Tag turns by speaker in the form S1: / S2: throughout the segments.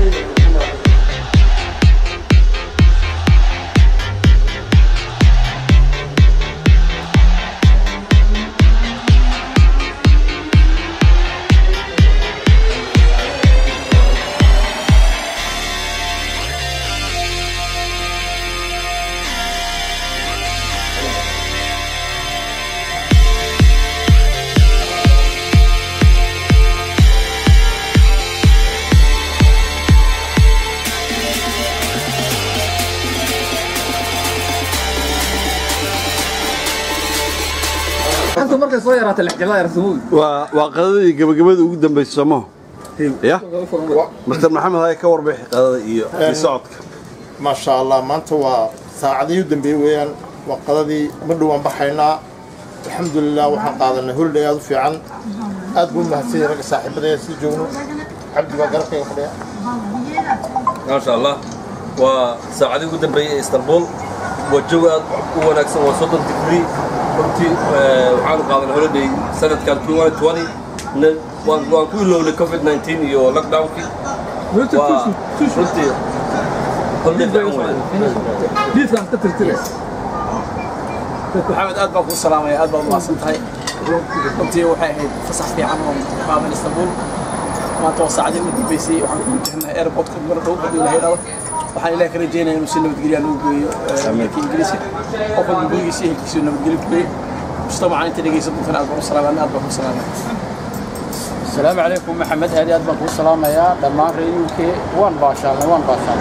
S1: inta markay soo yaraatay lexjeclada yarsamuud
S2: waa waa qadadii gabagabada ugu dambaysa somaho ya master maxamed haya ka warbixi qadada iyo iyo socodka
S3: maasha allah maanta waa saacadihii u dambeeyey weeyaan waa qadadii madhow aan baxaynaa alxamdulilah waxaan qaadanay holiday aad u fiican aad buu mahadsanyay ragga saaxiibadaya sii joogno cabdi baa garabkayga fadhiya
S4: maasha allah waa saacadii ugu dambeeyey ee istanbul waa joog aad u wanaagsan waa soddon digrii runtii waxaanu qaadanay holiday sanadkan na- waan waan ku ilownay covid 19 iyo lockdownkii waa runtii holiday fiican weeye
S1: diidkaan ka tirtire
S5: maxamed aad baan kuu salaamaya aad baad umahadsan tahay runtii waxay ahayd fasax fiican oo qaadan istanbul maanta waa saacadii ugu dambeysay waxaan ku wajahnahay airportka mar dhow hadduu ilahay dhalo waxaan ilaah ka rajeynaya inuu si nabadgelya nagu geeyo dalka ingiriiska qof walba gurigiisa ehelkiisa nabadgelyo ku geeyo mujtamaca inta dhegeysan doontan aad baan u salaamaya aad baan kuu salaamaya
S6: السلام عليكم محمد هادي أدبك والسلام يا دمان ريوك وان باشا وان باشا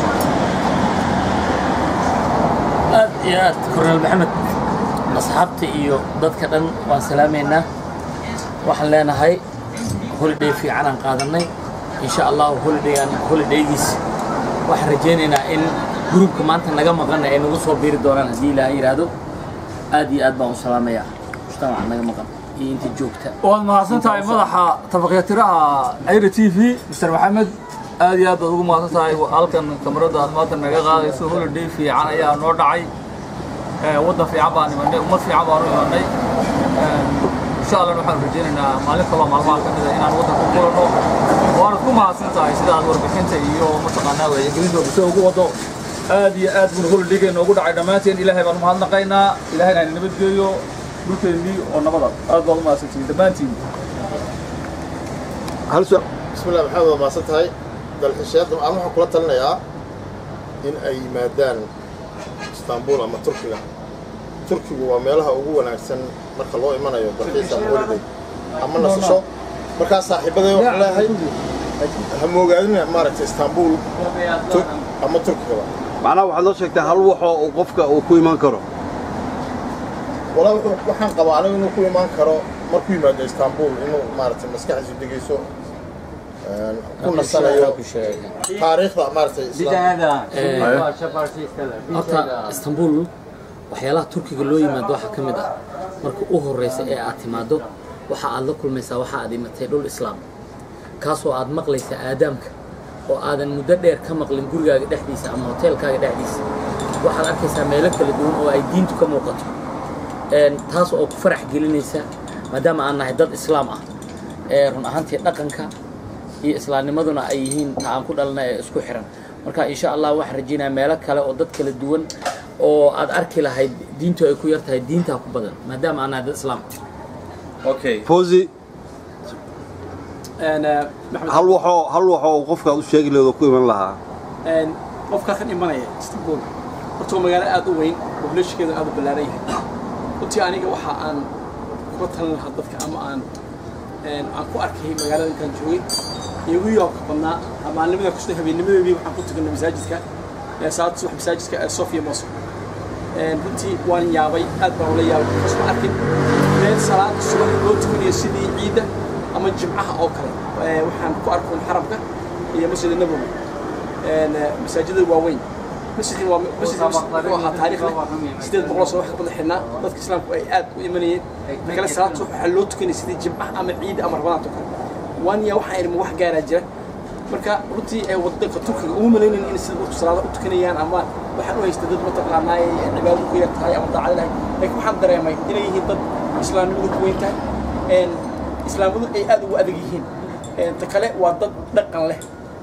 S7: aad iyo aad korneel maxamed asxaabta iyo dadka dhan waan salaamaynaa waxaan leenahay holiday fiican aan qaadanay insha allahu holidaygaan holidaygiis waxaan rajaynaynaa in gruubka maanta naga maqan ay nagu soo biiri doonaan haddii ilaahay yidhaahdo aad iyo aad baan u salaamayaa mujtamaca naga maqan iyo inta joogta
S1: waad mahadsan tahay madaxa tabaqyatiraha ayra t v mr maxamed aad iyo aad baad ugu mahadsan tahay halkan kamarada aad maanta naga qaadayso holiday fiican ayaa noo dhacay Eh, waddan fiican baan imanay ummad fiican baan u imanay Eh, insha allah waxaan rajaynaynaa maalin kaloo maalmaha ka mida inaan waddanka ku kulanno waanad ku mahadsan tahay sida aad warbixinta iyo mataqaanaa wacyigelinta bulshada ugu wado aad iyo aad buna holidayga noogu dhacay dhammaanteen ilaahay baan umahadnaqaynaa ilaahayna na nabadgeeyo dhulkeennii oo nabada aad baad u mahadsantihiin dhammaantiin
S2: hal su
S3: bismillah maxamed waa mahadsan tahay dalxiishayaadda aan waxaan kula talinayaa in ay yimaadaan istanbul ama turkiga turkigu waa meelaha ugu wanaagsan marka loo imanayo dalxiis ama holiday ama nasasho markaa saaxiibaday waxaan leeyahay ha moogaadina maaragtay istanbul tu- ama turkigaba
S2: macnaha waxaad noo sheegtaa hal waxoo uu qofka uu ku iman karo
S3: walaa wuxuu- waxaan qabaa anigu inuu ku imaan karo markuu yimaado istanbul inuu maaragtay maskaxdiisu degeyso een, ku nasanayo taariikhda maaragtay islaam
S7: horta istanbul waxyaalaha turkiga loo yimaado waxaa ka mid ah marka u horeysa ee aad timaado waxa aad la kulmaysaa waxa aad imatay dhul islaam kaasoo aad maqlaysa aadaamka oo aadan muddo dheer ka maqlin gurigaaga dhexdiisa ama hoteelkaaga dhexdiisa waxaad arkaysaa meelo kala duwan oo ay diintu ka muuqato Een, taas oo ku farax gelinaysa maadaama aan nahay dad islaam ah ee run ahaantii dhaqanka iyo islaamnimaduna ay yihiin ta aan ku dhalna ee isku xiran marka insha allah waxaan rajaynayaa meelo kale oo dad kala duwan oo aad arki lahayd diintu ay ku yar tahay diintaa ku badan maadaama aan nahay dad islaam ah
S4: okay
S2: fawzi
S5: Een, eh, maxamed
S2: hal waxoo hal waxoo uu qofka aad u sheegi lahayd oo ku iman lahaa
S5: een, qofka kan imanaya istanbul horta waa magaalo aad u weyn populationkeedu aad u ballaaran yahay runtii aniga waxa aan kula talin lahaa dadka ama aan een, aan ku arkay magaalada intaan joogay iyo ugu yaabka badnaa maalnimada kusta habeennimadeedii waxaan ku tukanay masaajidka ee salaada subax masaajidka ee sofia mosque Een, runtii waan yaabay aad baan ula yaabay because ma arkin meel salaada subax loo tukanayo sidii ciidda ama jimcaha oo kale Ee, waxaan ku arkoon xaramka iyo masjid nabowi Een, eh, masaajidada waaweyn masjidkan waa masjid wuxuu ahaa taariikh leh sideed boqol sano wax ka badan xidhnaa dadka islaamku ay aad u imanayeen ta kale salaada subax waxaa loo tukanaya sidii jimcaha ama ciidda ama rabadaanta oo kale waan yaa waxaan idhi ma wax gaaraa jira marka runtii ee wadanka turkiga uma malaynayn in sida dadku salaada u tukanayaan ama waxaan u haysta dad mataqaanaa ay cibaado ku yar tahay ama daacad lahay laakiin waxaan dareemay inay yihiin dad islaamnimadu ku weyn tahay een islaamadu ay aad ugu adag yihiin een ta kale waa dad dhaqan leh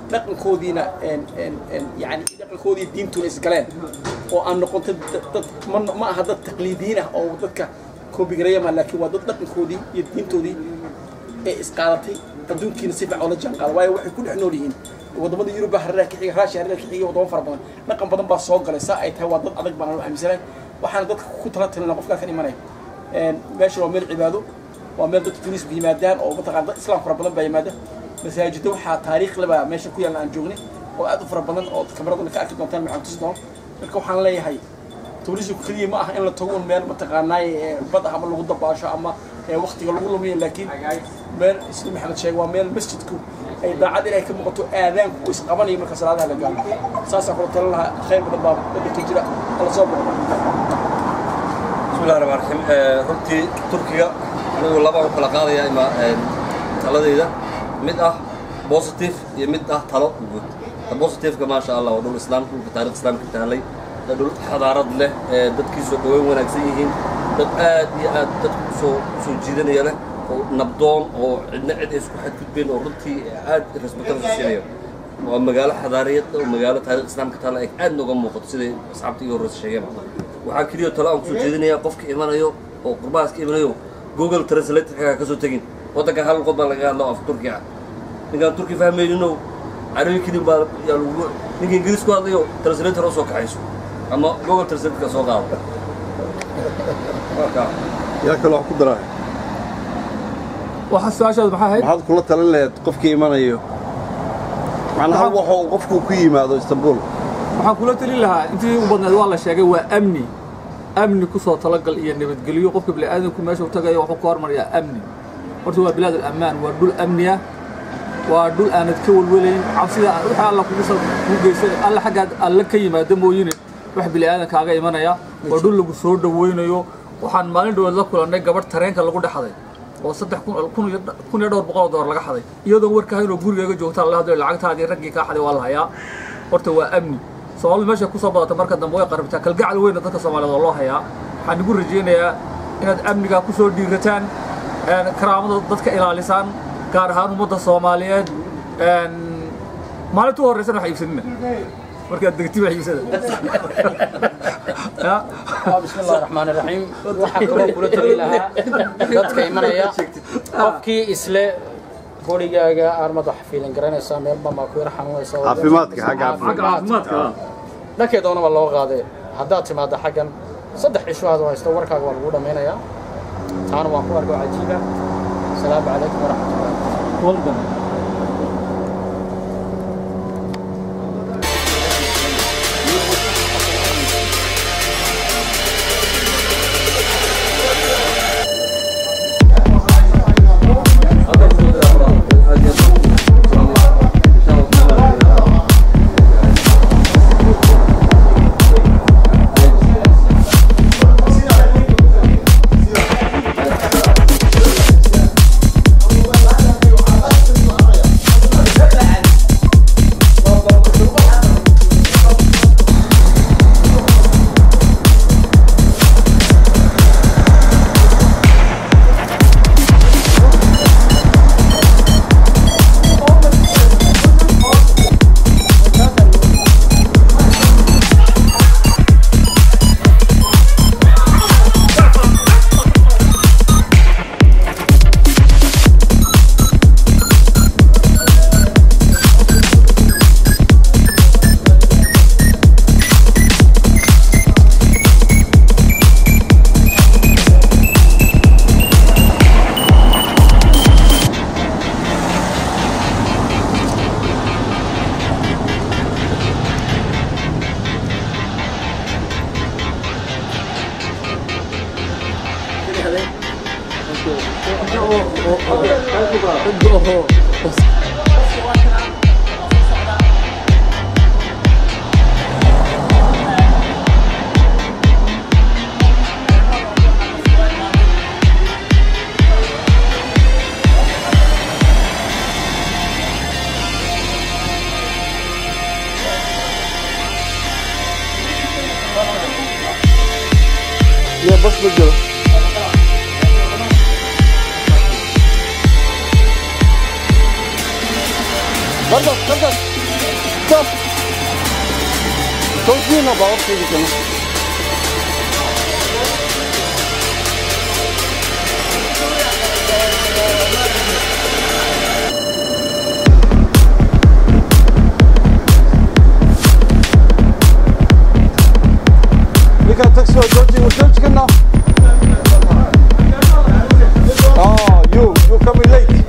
S5: dhaqankoodiina yani dhaqankoodii diintuna isgaleen oo aan noqontay dad ma- ma aha dad taqliidiyin ah oo dadka koobigarayama laakiin waa dad dhaqankoodii iyo diintoodii ee isqaadatay adduunkiina si fiican oola jaan qaada waayo waxay ku dhex nool yihiin wadamada yuruba hareeraha ka xiga raashiya hareeraha ka xiga wadamo fara badan dhaqan badan baa soo galay saa ay tahay waa dad adag baan anu aaminsanahay waxaana dadka ku tala talina qofkaa kan imanaya meesha waa meel cibaado waa meel dadka turisku yimaadaan oo mataqaan dad islaam fara badan baa yimaada masaajidda waxaa taariikh leba meesha ku yaalla aan joognay oo aad u fara badan oo kameraduna ka arki doontaan maxaan tusi doono marka waxaan leeyahay turisku keliya ma aha in la tago un meel mataqaanaay bad ah ama lagu dabaasho ama waktiga lagu lumiyo laakiin meel isla maxamed sheeg waa meel masjidku ay daacad inay ka muuqato aadaanku uu isqabanayo marka salaadaha la gaalo saasaan kula talan lahaa khayr badan baa dadka jira ala soo boqo
S4: بسم الله الرحمن الرحيم آه، runtii turkiga anigu laba u kala qaadaya ima taladayda mid ah positive iyo mid ah talo guud ta positiveka maasha allah waa dhul islaamka dhulka taarikh islaamka tahalay waa dhul xadaarad leh ee dadkiisu dhaweyn wanaagsan yihiin dad aad iyo aad dadku usoo usoo jiidanaya leh oo nabdoon oo cidna cid ay isku xadgudbeen oo runtii aad respectansa siinayo waa magaalo xadaariyad oo magaalo taarikh islaamka taala ay aad nooga muuqato siday asxaabta iyo horeysa sheegeen waxaa keliya talo aan kusoo jeedinayaa qofka imanayo oo qurbahaas ka imanayo google translatorka ka soo tegin waddanka hal luqad baa laga hadlo af turki ah ninkaan turki fahmaynino carabi kelin baa yaa lagu ninka ingiriis ku hadlayo translator oo soo kaxayso ama google translatorka soo qaado marka
S2: yaa kaloo wax ku daraa
S1: waxa su-aashaadu maxaa ahayd
S2: maxaad kula talin lahayd qofkii imanayo macnaha
S1: Maxaa-
S2: waxa uu qofku ku yimaado istanbul
S1: waxaan kula talin lahaa intii u badneed waa la sheegay waa amni amni ku soo talagal iyo nabadgelyo qofka bini'aadamku meesha u tagayo wuxuu ka hormariyaa amni horta waa bilaad alammaan waa dhul amni ah waa dhul aanad ka welwelayn cabsida wixii alla kugu sal kugu geysan alla xaggaad alle ka yimaado mooyine wax bini'aadan kaaga imanaya waa dhul lagu soo dhawaynayo waxaan maalin dhawood la kulannay gabadh tareenka lagu dhexday oo saddex kun kun iyo kun iyo dhowr boqol oo dollar laga xaday iyadoon warkahayn oo gurigaaga joogta la hadlayo lacagtaadii raggii kaa xaday waa la hayaa horta waa amni soomaalidu meesha kusoo badata marka dambe way qarabtaa kalgacal weyna dadka soomaaliyeed oo loo hayaa waxaan igu rajaynayaa inaad amnigaa ku soo dhiirataan een, karaamada dadka ilaalisaan gaar ahaan ummadda soomaaliyeed een, maalinta u horreysana wax iibsanina markaad degti wax iibsada Ya?
S6: بسم الله الرحمن الرحيم waxaan kaloo kula tali lahaa dadka imanaya qofkii isle qorigaaga armad wax fiilan garanaysaa meel baa maa ku yar xanuunaysa
S2: Caafimaadka, xagga
S1: xagga caafimaadka
S6: dhankee doonaba loo qaadee haddaad timaadda xaggan saddex cisho aad haysto warkaaga waa lagu dhammaynayaa taana waan ku arko cajiiba asalaamu calaykum waraxmatullahi
S1: waldan
S2: يا بس بجرب
S6: تفضل تفضل
S2: stop towsiina baawarkayga kana ninkaan taxi waa jooji waa jooji kana oh you you coming late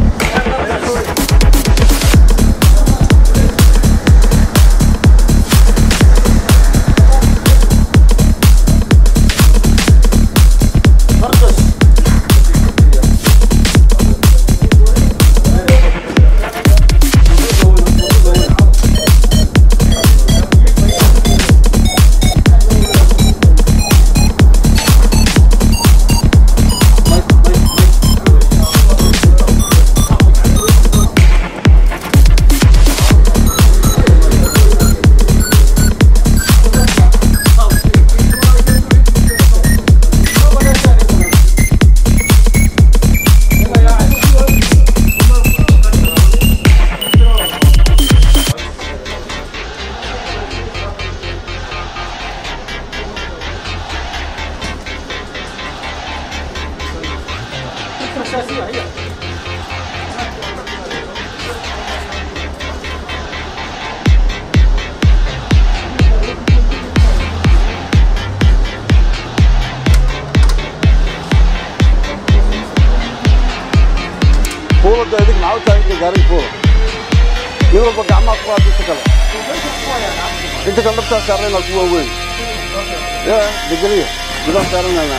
S2: fuulada idig maxaa u tahay inta gaariga fuula mid walba gacmaha ku qaad inta kale inta kale dhabtaa saarnayna ku waaweyn ya degeliya midaan saaranayna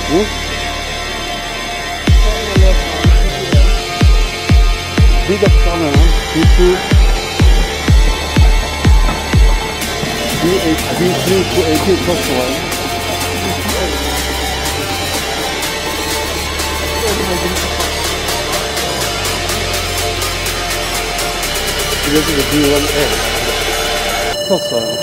S2: Hı? Bir dakika hemen. B2 B8 B3 to 18 çok kolay. Bir de B1A. Çok kolay.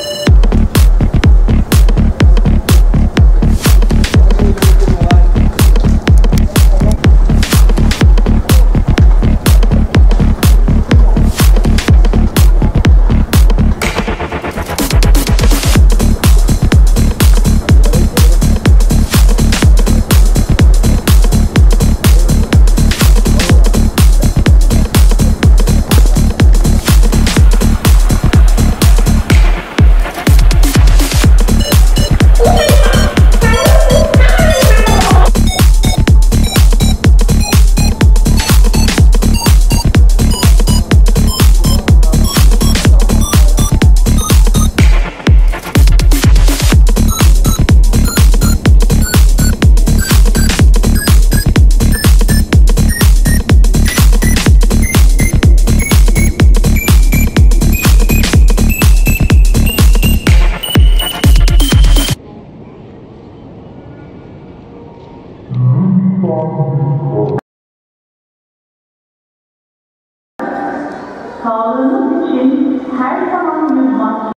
S8: Sağlığınız için her zaman yüz maske